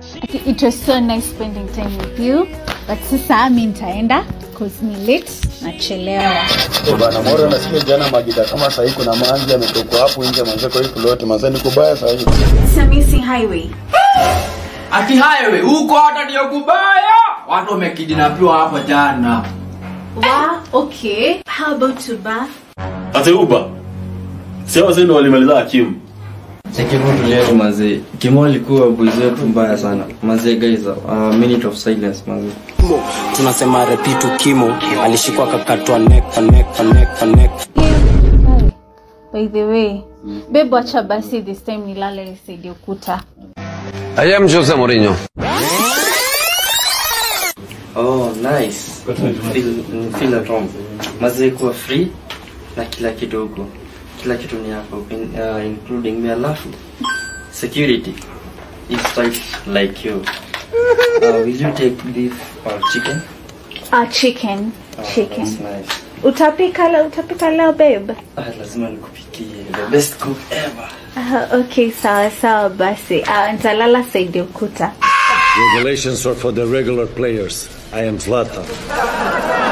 Okay, it was so nice spending time with you but sasa mi nitaenda cause ni late nachelewa Eh, bana Moro nasikia jana Magida kama sahii kuna manzi ametoka hapo nje manze kwa hii plot manze niko baya sahii. Samisi highway ati highway huko hata ndio kubaya watu wamekidinapiwa hapo jana wa okay how about tuba Ate uba. Sio wazee ndio walimaliza hakimu. Sekirutu leo mazee. Kimo alikuwa boys wetu mbaya sana. Mazee guys, uh, minute of silence mazee. tunasema repitu kimo alishikwa kakatwa neck pa neck pa neck pa neck by the way babe wacha basi this time nilale nisaidie ukuta I am Jose Mourinho. Oh, nice. Feel, feel at home. Mazee kuwa free na kila kitu huko. Kila kitu ni hapo in, uh, including me alafu security is tight like you. Uh, will you take beef or chicken? ah chicken Oh, chicken That's nice. utapika leo utapika leo babe Ah, lazima nikupikie the best cook ever. Ah, okay sawa sawa basi ah, nitalala saidi ukuta Regulations are for the regular players. I am Zlatan.